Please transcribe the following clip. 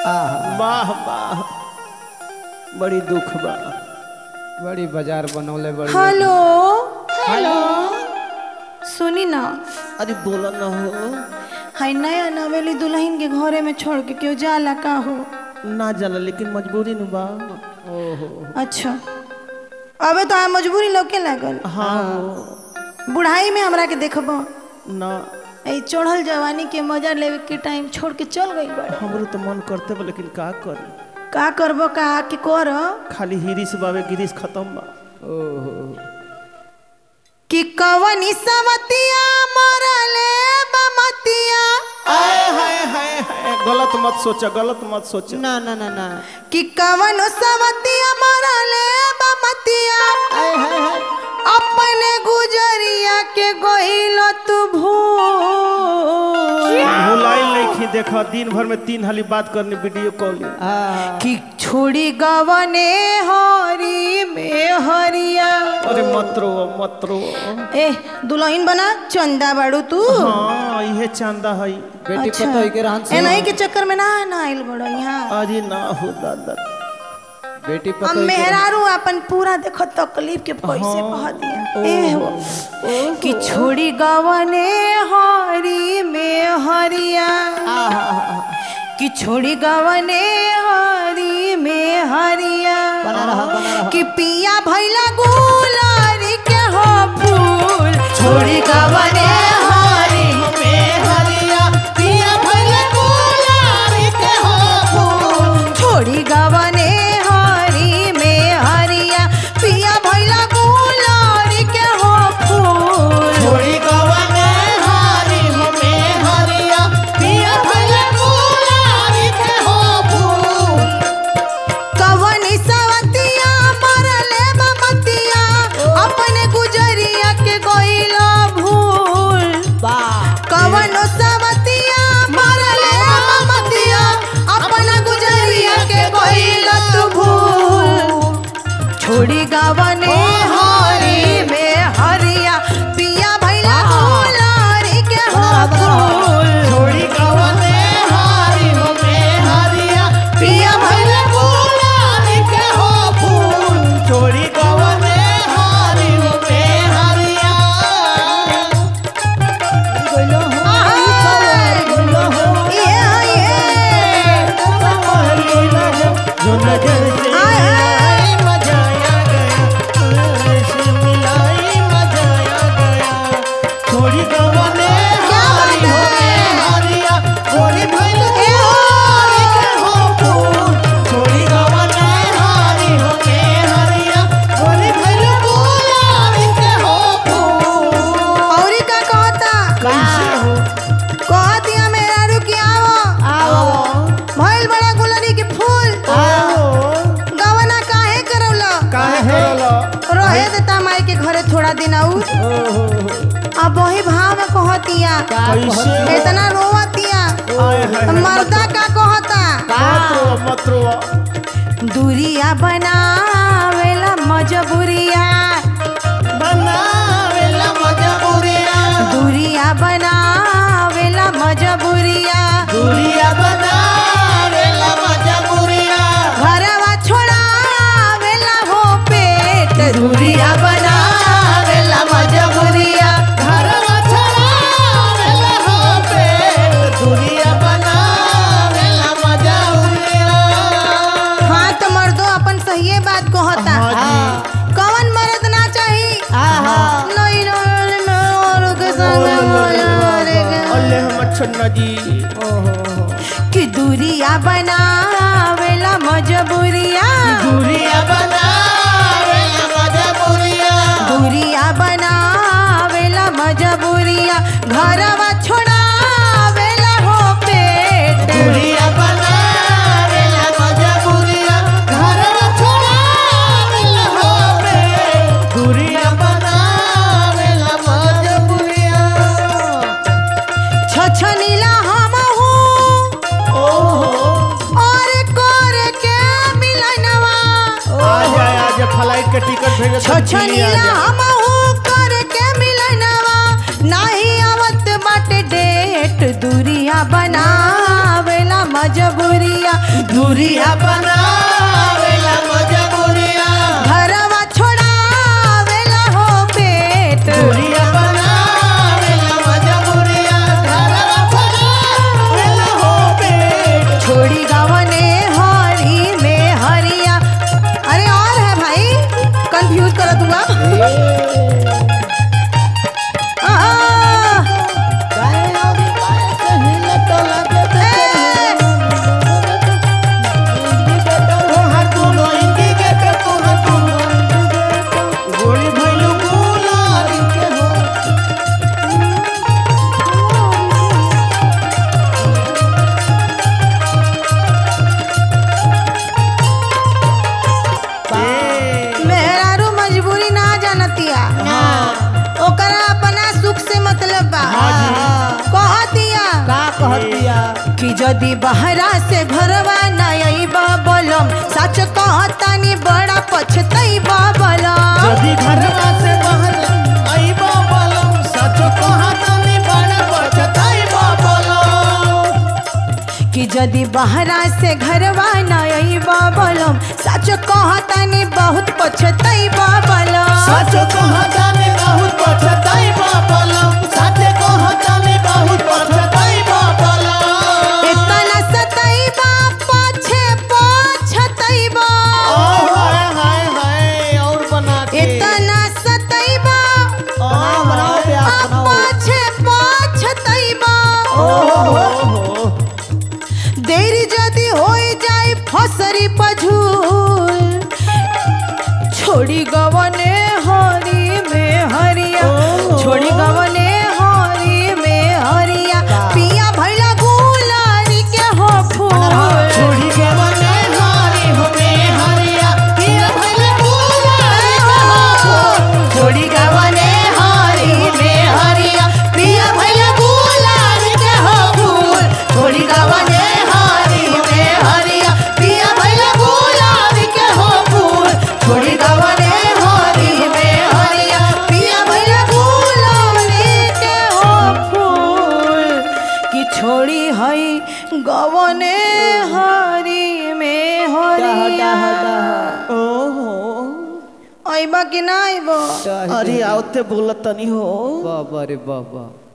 वाह वाह बड़ी दुख बा बड़ी बाजार बनौले बड़ी हेलो हेलो सुनी ना अरे बोला ना हो हाय नया नवेली दुल्हन के घरे में छोड़ के क्यों जाला का हो ना जाला लेकिन मजबूरी न बा ओहो अच्छा अबे तो आ मजबूरी लौके लागल हाँ हो बुढ़ाई में हमरा के देखबो ना ए चढ़ल जवानी के मजा लेवे के टाइम छोड़ के चल गई बड़ा हमरो तो मन करते बा लेकिन का करी का करबो का के कर खाली हिरिस बावे गिरिस खत्म बा ओहो कि कवनी सवतिया मरले बमतिया आय हाय हाय हाय गलत मत सोचा गलत मत सोचा ना ना ना ना कि कवन सवतिया मरले बमतिया आय हाय हाय अपने गुजरिया के गहिल तू भूल भुलाई नहीं देखा दिन भर में तीन हाली बात करनी वीडियो कॉलिंग आ कि छोड़ी गवने हरी में हरिया अरे मत रो मत रो ए दुल्हन बना चंदा बाड़ू तू हाँ इहे चांदा है बेटी अच्छा। पतो के रहन ए से नहीं के चक्कर में ना ना आइल बड़ो यहाँ अरे ना हो दादा बेटी हम पतो मेहरारू अपन पूरा देखो तकलीफ के पैसे बहा दिया ए हो कि छोड़ी गवने हरी में हरिया कि छोड़ी गवने हरी में हरिया बना रहा, बना रहा। कि पिया भैला गुलारी के हो फूल छोड़ी गवने हरी में हरिया पिया भैला गुलारी के हो फूल छोड़ी गवने हरी में हरिया पिया भैला गुलारी के हो फूल छोड़ी गवाने हारी हमें हरिया पिया भैया गुलारी के हो फूल कवनी सवतिया मरले बमतिया अपने गुजरिया के गइला भूल कवनो सवतिया मरले बमतिया अपना गुजरिया के गइला तू भूल छोड़ी गवने हरी में हरिया पिया भैला गुलारी के हो फूल छोड़ी गवाने हारी हमें हरिया पिया भैला गुलारी के हो फूल छोड़ी गवाने हारी हमें हरिया ये ये जो नजर से आय, आय। मजा आ गया ऐसे मिलाई मजा आ गया छोड़ी गवाने क्या बात हारी है? हमें हरिया छोड़ी भैया ए हो। गुलारी के हो फूल छोड़ी गवाने हारी हमें हरिया छोड़ी भैया गुलारी के हो फूल औरी का कहता कैसे हो कहतिया मेरा रुकी आवो भइल बड़ा गुलरी के फूल गवना काहे करौला काहे करलो रहे देता माई के घरे थोड़ा दिन आऊ अब वही भाव में कहतिया कैसे हो? इतना रोवतिया आय हाय मर्दा का कहता मत रो मत रो दूरिया बनावेला मजबूरिया बनावेला मजबूरिया दूरिया बनावेला मजबूरिया दूरिया बनावेला मजबूरिया घरवा छोड़ावेला हो पेट दूरिया बनावेला मजबूरिया घरवा छड़ावेला हो पेट दूरिया बनावेला मजबूरिया हाँ तो मर्दो अपन सही बात कहता हाँ कौन मर्द ना चाही नहीं रोल में औरों के संग मोरे के। अल्लाह हम छन्ना जी कि दूरिया बनावेला मजबूरिया दूरिया बनावेला मजबूरिया दूरिया बनावेला मजबूरिया घरवा छोड़ावेला हो पेट दूरिया बनावेला मजबूरिया घरवा छड़ावेला हो पेट दूरिया बनावेला मजबूरिया छछनीला हम ओहो और कर के मिलनवा आ जा आ जा फ्लाइट के टिकट भेजो तो दिल्ली आ छछनीला जा। हम कर के मिलनवा नाही आवत बाटे डेट दूरिया बनावेला मजबूरिया दूरिया बनावेला मजबूरिया घरवा छोड़ावेला हो पेट दूरिया बनावेला मजबूरिया घरवा बनावेला हो पेट छोड़ी गवने हरी में हरिया अरे और है भाई कंफ्यूज कर दूंगा काहे और काहे कहिले तो लागत तोहार दुनो इंडिकेटर तोहार दुनो इंडिकेटर गोली भइलु गुलाबी के हो मेहरारू मजबूरी ना जानतिया ओकरा अपना सुख से मतलब बा कहतिया का कहतिया कि जदि बहरा से घरवा न अइबा बलम सच कहतानी बड़ा पछतइबा बलम यदि घरवा से बाहर आइबा बोलम सच कहतानी बड़ पछताइबा बोलम कि जदि बहरा से घरवा न अइबा बलम सच कहतानी बहुत पछतइबा बलम सच कहतानी बहुत पछताइबा बोलम सच कहतानी बहुत पछताइबा बोलम इतना सतइबा पाछे पछतइबा ओ हाय हाय हाय और बना के इतना सतइबा बनाओ बनाओ प्यास आ बनाओ पाछे पछतइबा ओ हो हो देरी जदि होई जाए फसरी पझूल छोड़ी गवने हरी में हरिया ओह। छोड़ी गवने हरी में हरिया पिया भैला गुलारी के हो फूल छोड़ी के बने हारी हो में हरिया पिया भइले गुलाबी के हो छोड़ी गवने हरी में हरिया पिया भैला गुलारी के हो फूल छोड़ी गवने हरी में हरिया पिया भैला गुलारी के हो फूल छोड़ी गवने हरी में हरिया पिया भैला गुलारी के हो फूल कि छोड़ी हई गवने हरी में हरिया ओहो अइबा कि ना अइबा अरे आवते बोलत तनी हो बाबा रे बाबा